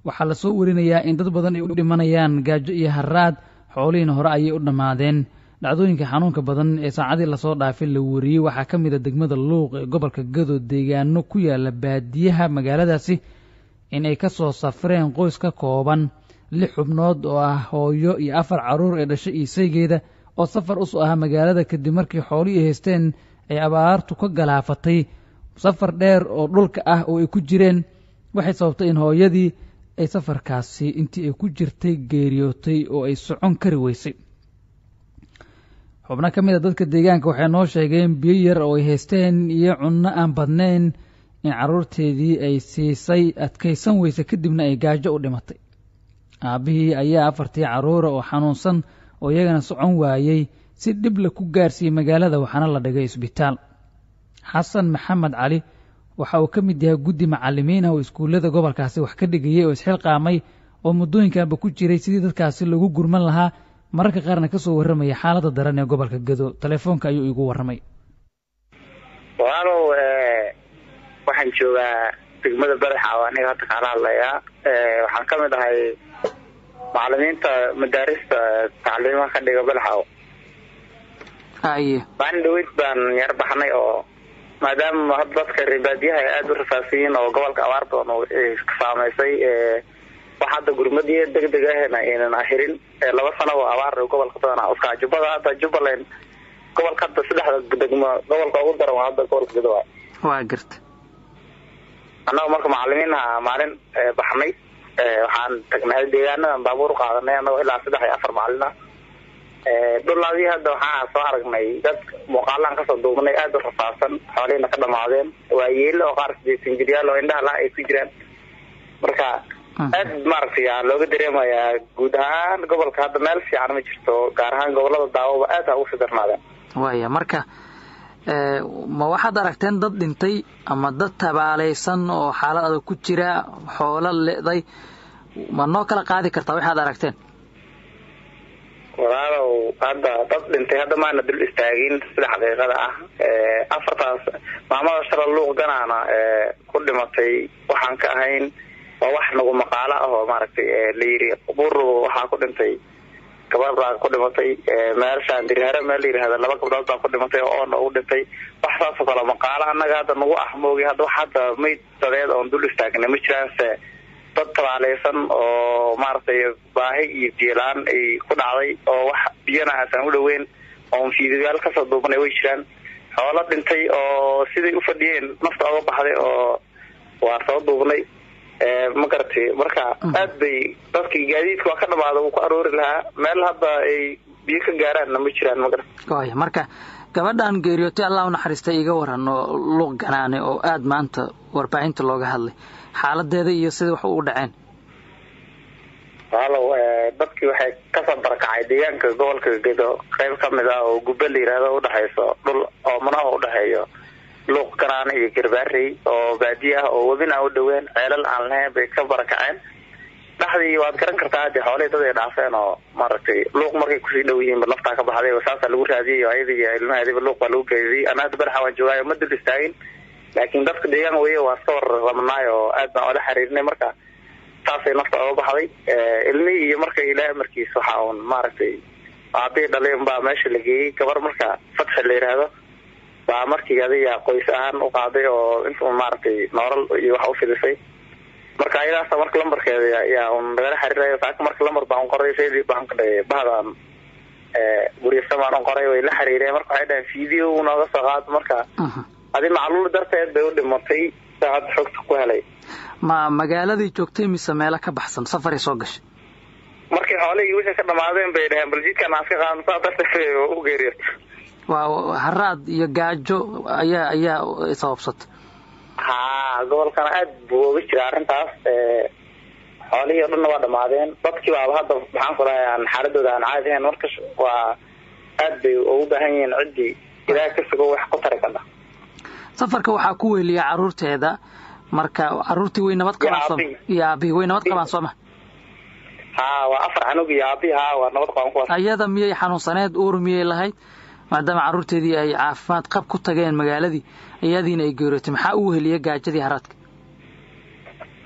waxaa lasoo warinayaa in dad badan ay u dhimanayaan gaajo iyo haraad xoolihiina hore ayay u dhammaadeen dhacdooyinka xanuunka badan ee saacadii lasoo dhaafay la wariyey waxaa ka mid a degmada luuq ee gobolka gado deegaano ku yaala baadiyaha magaaladaasi in ay ka soo safreen qoys ka kooban lix xubnood oo ah hooyo iyo afar carruur ee dhashay iisaygeeda oo safar usu ahaa magaalada kadib markii xoolihii ay haysteen ay abaartu ka galaafatay safar dheer oo dhulka ah oo ay ku jireen waxay sababtay in hooyadii ay safarkaasi intii ay ku jirtay geeriyootay oo ay socon kari weysay xubno ka mid a dadka deegaanka waxay noo sheegeen biyo yar oo ay haysteen iyo cunno aan badnayn in carruurteedii ay siisay adkaysan weyse kadibna ay gaajo u dhimatay aabbihii ayaa afartii carruura oo xanuunsan oo iyagana socon waayey si dhibla ku gaarsiiyey magaalada waxaana la dhigay isbitaal xasan maxamed cali waxa uu ka mid yahay guddi macallimiin ah oo iskuullada gobolkaasi wax ka dhigayay oo isxilqaamay oo muddooyinkanba ku jiray sidii dadkaasi lagu gurman lahaa mararka qaarna ka soo warramaya xaaladda daran ee gobolka gado telefoonka ayuu iigu warramay walaalow waxaan joogaa degmada badaxa oo aniga hadda kaala hadlayaa waxaan ka mid ahay macalimiinta madaarista tacliimaha ka dhiga badaxaw haye maalin dhaweyd baan yar baxnay oo maadaama hadda dadka reebaadiyaha ay aada u rafaasiyiin oo gobolka abaar badan ka saamaysay wax hadda gurmadiya degdeg ahna aynan ahirin laba sano oo abaar gobolka badan uska jubbada hadda jubbaland gobolka hadda saddexda degmo gobolka ugu daran waa hadda gobolka gadowa waa garta annaga marka macalimiinha maalin baxnay waxaan tagnay deegaanadan baabuur qaadanay annagoo ilaa saddex iyo afar maalin ah dhulaadii hadda waxaa soo aragnay dad muuqaalaan kasoo duubnay aada u rafaadsan xoolihina ka dhamaadeen waa yeelo oo qaar sideetan jiryaal oo indhaha la ay ku jiraan marka aad maaragtay aa looga dareemayaa guud ahaan gobolka hadda meel fiican ma jirto gaar ahaan gobolada daawoba aad ha ugu sii darnaadeen waaya marka ma waxaad aragteen dad dhintay ama dad tabaalaysan oo xaalad adag ku jira xoolo le'day ma noo kala qaadi kartaa waxaad aragteen walaalow hadda dad dhintay hadda maana dul istaagin sida xaqiiqada ah afartaas maamada shala luuq ganaana ku dhimatay waxaan ka ahayn waa wax nagu maqaalo ah oo maaragtay la yiri bur waxaa ku dhintay gabadh baa ku dhimatay meelshaan dirihare meel la yirahda laba gabdhood baa ku dhimatay oo oona ugu dhintay wax saasoo kale maqaalo annaga hadda nagu ah moogi hadda wax hadda mayd dadeed oon dul istaagna ma jiraanse dad tabaalaysan oo maaragtay baahi iyo biyola-aan ay ku dhacday oo wax biyana aasaan u dhaweyn oon fiidiyaal kasoo duubanay way jiraan xoolo dhintay oo siday u fadhiyeen nafta oga baxday oo waa soo duubnay ma garatay marka aad bay dadkii gaadiidka waa ka dhamaada wuu ku aroori lahaa meel hadda ay biyo ka gaaraanna ma jiraan ma garat waaya marka gabadhan geeriyootay allah u naxariistay iga waran oo luuq ganaane oo aada maanta warbaahinta looga hadlay xaaladeeda iyo sida wax ugu dhaceen walow dadkii waxay kasoo barakacay deegaanka gobolka gedo qayb ka mid ah oo gubbe la yidhaahdo udhexayso dhul oomanaha udhexeeyo luuq ganaane iyo garbaarey oo baadiye ah oo webin aan u dhaween ceelal aan lahayn bay ka barakaceen dhexdii waad garan kartaa hadii xoolihii dad ay dhaafeen oo maaragtay luuq markay kusii dhow yihiinba naftaa ka baxday saasaa lagu raadiyay ayada iyo ilmaheediba luuq baa lagu geediyay ana hadda badaxa waan joogaayo ma dul istaagin laakiin dadka deegaan weye waa iska warramanaay oo aad baan ola xiriirinay marka saasay nafta oga baxday ilmihii iyo marka ilaah amarkiis waxa uun maaragtay aabihii dhalin baa meesha la geeyey gabar marka fatxi la yidhaahdo baa markii adiga qoys ahaan u qaaday oo intuu maaragtay noolal iyo wax u fidisay marka ayadaasa marka lambarkeeda yaa un nagala xiriirayo saaka marka lambar baan qoray seedii baan ka dhigay bahdan guryasamaan u qoray way la xiriireen marka waxay dhahen video nooga soo qaado marka adi macluul darteed bay u dhimatay saacad xogta ku helay ma magaaladii joogtay mise meelo ka baxsan safaray soo gashay markii xoolihii wixii ka dhamaadeen bay dhaheen baljiidkan aan iska qaadno saa darteed bay u geeriyota waa haraad iyo gaajo ayaa ayaa sababsata ha gobolkana aad buu oga jira arrintaas xoolihii o dhanna waa dhamaadeen dadkii baaba hadda maxaan ku dhahay aan xaaladooda aan caadi ahayn marka waa aad bay ugu baahan yihiin ciddii ilaah ka sugo wax ku tari kadha safarka waxaa ku weeliya caruurteeda marka caruurtii way nabad qabaan sooma iyo aabihii way nabad qabaan sooma ha waa afar canug iyo aabihi ha waa nabad qabaan kuwaas ayada miyay xanuunsaneed uur miyay lahayd maadaama carruurteedii ay caafimaad qab ku tageen magaaladii iyadiina ay geerootay maxaa u weheliya gaajadii haraadka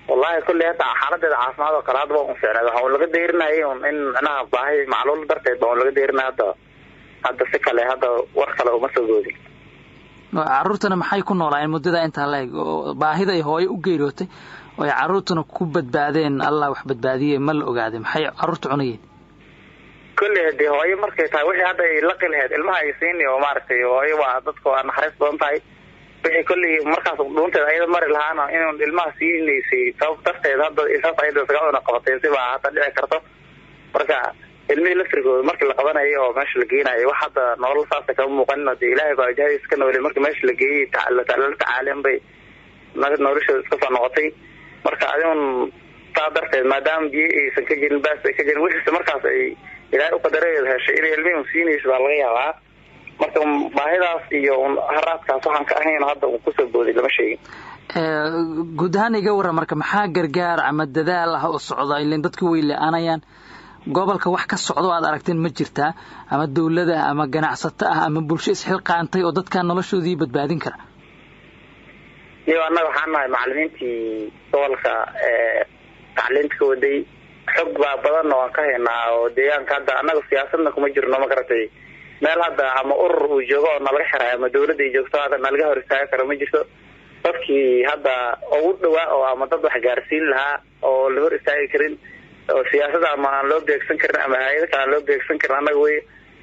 wallahi kulley hadda xaaladeeda caafimaad oo kale hadda waa un ficneed waxa un laga deyrinayay un in micnaha baahi macluul darteed ba un laga deyrinaya hadda hadda si kale hadda war kale uma soo goodin carruurtana maxay ku noolaayeen muddada intaa la eg oo baahida ay hooyo u geeriyootay oo ay carruurtuna ku badbaadeen allah wax badbaadiyey ma la ogaaday maxay carruurta cunayeen kolley hadii hooyo markay tahay wixii hadda ay laqi lahayd ilmaha ay siini oo maaragtay hooyo waa dadka waa naxariis badan tahay wixii kolley markaas dhuunteeda ayada mari lahaana inun ilmaha siinaysay sabab darteed hadda isaas ayada isaga una qabatay sibaa hadda dhici karto marka ilmihii laftirkooda markii la qabanayay oo meesha la geenayay wax hadda nolol saasa kama muuqanin dee ilaahay baa jahadiis ka noolay markii meesha la geeyey la tacaaleen bay noloshooda iska soo noqotay marka adigun saa darteed maadaama biyo aysan ka jirin baas ay ka jirin wixiise markaas ay ilaahay uqadaradeeda heshay inay ilmihii un siinaysa baa laga yaabaa marka baahidaas iyo haraadkaas waxaan ka ahayn hadda un kusoo booday lama sheegin guud ahaan iga warran marka maxaa gargaar ama dadaal ah oo socda ilan dadku way le-aanayaan gobolka wax ka socdo aad aragteen ma jirtaa ama dawlada ama ganacsato ah ama bulsho isxilqaantay oo dadkaa noloshoodii badbaadin kara iyo annaga waxaan nahay macalimiintii gobolka tacliinta ka waday xog baa badanna waan ka haynaa oo deegaanka hadda annaga siyaasadna kuma jirno ma garatay meel hadda ama urur uu joogo oo nalaga xiray ama dawladda ay joogto hadda nalaga hor istaagi karo ma jirto dadkii hadda ugu dhawaa oo ama dad wax gaarsiin lahaa oo la hor istaagi karin oo siyaasada ama aan loo beegsan karin ama hay-ada kale aan loo beegsan karin annaga wey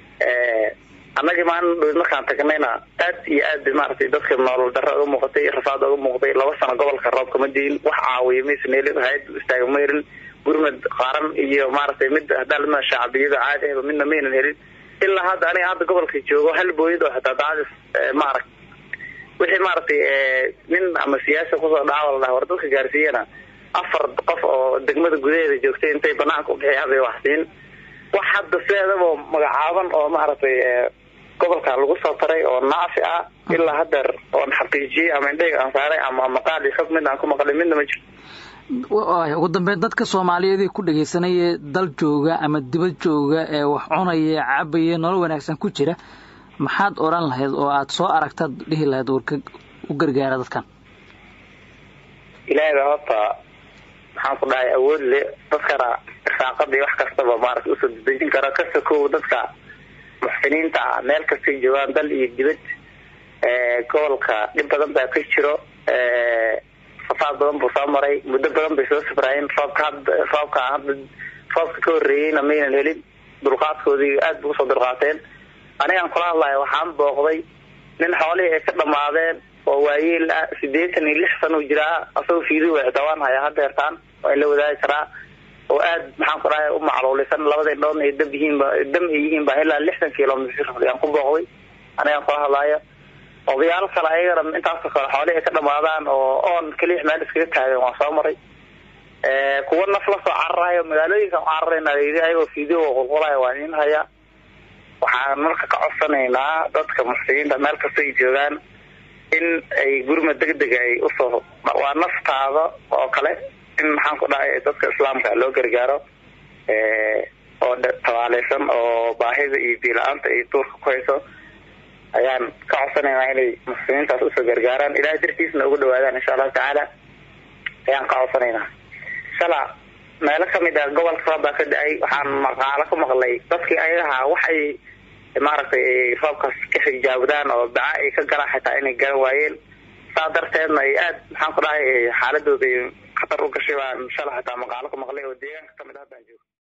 annagii maalin dhow markaan tagnayna aad iyo aad maaragtay dadka nolol darra uga muuqatay rafaad uga muuqday laba sano gobolka roobka ma diin wax caawiya maysan helin hay-ad istaaga ma helin gurmad qaaran iyo maaragtay mid hadaalma shacbiyada caadi ahba midna maynan helin ilaa hadda aniga hadda gobolka joogo hal booyad oo xitaa daadis maaragt wixii maaragtay nin ama siyaasi kusoo dhaca la dhaha war dadka gaarsiiyana afar qof oo degmada gudaheeda joogtay intay banaanka ubixiyaan bay wax siin wax hadda sideedaba magacaaban oo maaragtay gobolka lagu soo taray oo naafi ah ilaa hadeer oon xaqiijiyey ama indhayga aan saaray ama maqaal iyo xog mid aan ku maqlay midna ma jirto ugu dambeyn dadka soomaaliyeed ee ku dhegaysanaya dal jooga ama dibad jooga ee wax cunaya cabaya nolol wanaagsan ku jira maxaad odhan lahayd oo aad soo aragtaad dhihi lahayd warka u gargaara dadkan ilaahay baa horta maxaan ku dhahay awood le dadkana irsaaqada iyo wax kastaba maarata usoo dedejin kara kasta kow dadka muxsiniinta ah meel kastay joogaan dal iyo dibad gobolka dhib badan baa ka jiro fasaad badan buu soo maray muddo badan bay soo safraayeen roobka hadda roobka hadda roobka ka horreeyeyna maynan helin dulqaadkoodii aad bu usoo dulqaateen anigaan kula hadlaya waxaan booqday nin xoolihii ay ka dhamaadeen oo waayeel ah sideetan iyo lix sana u jiraa asagoo fiidi wexda waan hayaa hadeertaan waa in la wadaagi karaa oo aad maxaan ku dhahay u macluulisan labada indhoodna ay dam yihiinba dam ay yihiin ba ilaa lixdan kilomitr ayaan ku booqday anigaan kula hadlaayo odayaal kale ayagana intaasoo kale xoolihii ay ka dhamaadaan oo oon keliya meel iskaga taagan waan soo maray kuwa naf la soo cararayo magaalooyinka cararayna ayagoo fiideo qulqulayo waan in haya waxaan marka ka codsanaynaa dadka muxsiniinta meel kasta ay joogaan in ay gurma degdega ay usoo waa naftaada oo kale in maxaan ku dhahay dadka islaamka loo gargaaro oo tabaaleysan oo baahida iyo biila-aanta ay duurka ku hayso ayaan ka codsanaynaa inay muslimiintaas usoo gargaaraan ilahay dartiisna ugu dhawaadaan insha allahu tacaala ayaan ka codsanaynaa shala meelo kamid a gobolka roob baa ka da-ay waxaan maqaalo ku maqlay dadkii ayagaha waxay maaragtay roobkaas ka xijaabdaan oo baca ay ka galaan xitaa inay garan waayeen saa darteedna ay aad maxaan ku dhahay xaaladooda khatar u gashay baan shala xitaa maqaalo ku maqlay oo deegaanka kamid a haddaan joogo